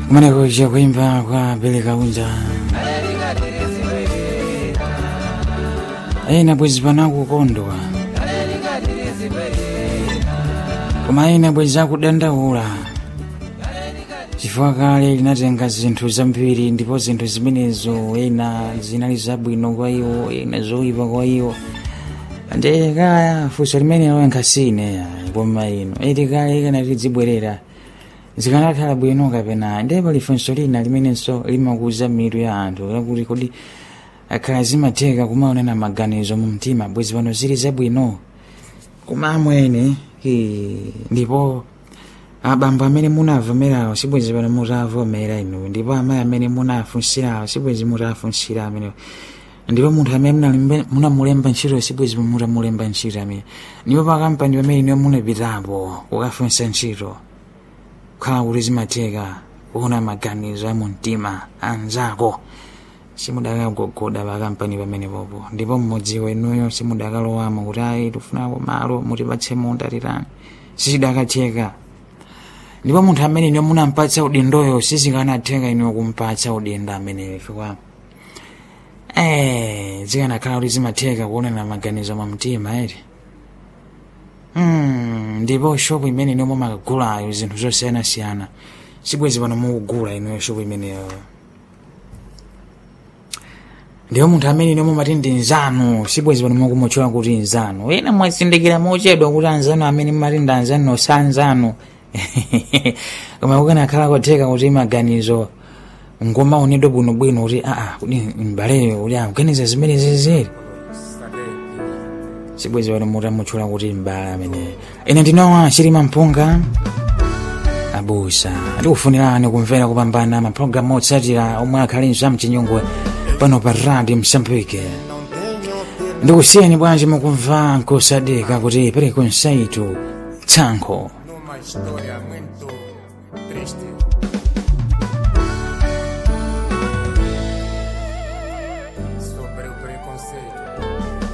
kumeneko kuimba kwa Bele Kaunja ena bwezi panakukondwa koma ena bwezi akudandaula chifukwa kale linatenga zinthu zambiri ndipo zinthu zimenezo ena zinali zabwino kwa iwo ena zoyipa kwa iwo ande kaya funso limene loyenkhasine koma ino eti kale ikanati zibwerera zikanakhala bwino kapena ndi pali funso lina limenenso limakuza mitu ya anthu lakuti kodi akhala zimatheka kumaonana maganizo mu mtima bwezi pano zili zabwino koma amwene hi, ndipo abambo amene munavomerawo sibwezi pano mutavomera inu ndipo amayi amene munafunsirawo sibwezi mutafunsira amene ndipo munthu amene munalembe- munamulemba ntchito sibwezi mutamulemba ntchito amene ndipo pakampani pamene niwo munapitapo kukafunsa ntchito kukhala kuti zimatheka kuona maganizo a mumtima anzako simudakagogoda pakampani pamenepopo ndipo mmodzi wenuyo simudakalowamo kuti ayi tifunako malo mutipatse munda titani sichidakatheka ndipo munthu amene iniwo munampatsa udindoyo sizikanatheka iniwo kumpatsa udindo ameneyo chifukwa eh zikanakhala kuti zimatheka kuonana maganizo mwa mtima eti Hmm, ndipo shopu imene iniwo mumakagulayo zinthu zosiyanasiyana sibwezi pano mukugula iniyo shopu imeneyo ndiwo munthu amene iniwo mumati ndi nzanu sibwezi pano mukumutchula kuti nzanu ena mwazindikira mochedwa kuti anzanu amene mumati ndi anzanu sa anzanu koma kukanakhala kotheka kuti maganizo ngomaonedwa bwinobwino kuti aa kuti mbaleyo kuti akuganiza zimene ziziri sibwezi pano mutamutchula kuti mbala ameneyo ine ndinowa chilima mpunga abusa ndikufunirani kumvera kupambana mapulogalamu otsatira omwe akhalinso amchinyungwe pano pa radio msambike ndikusiyeni bwanji mukumva nkosadeka kuti pereko nsaitu tsankho Numa história muito triste.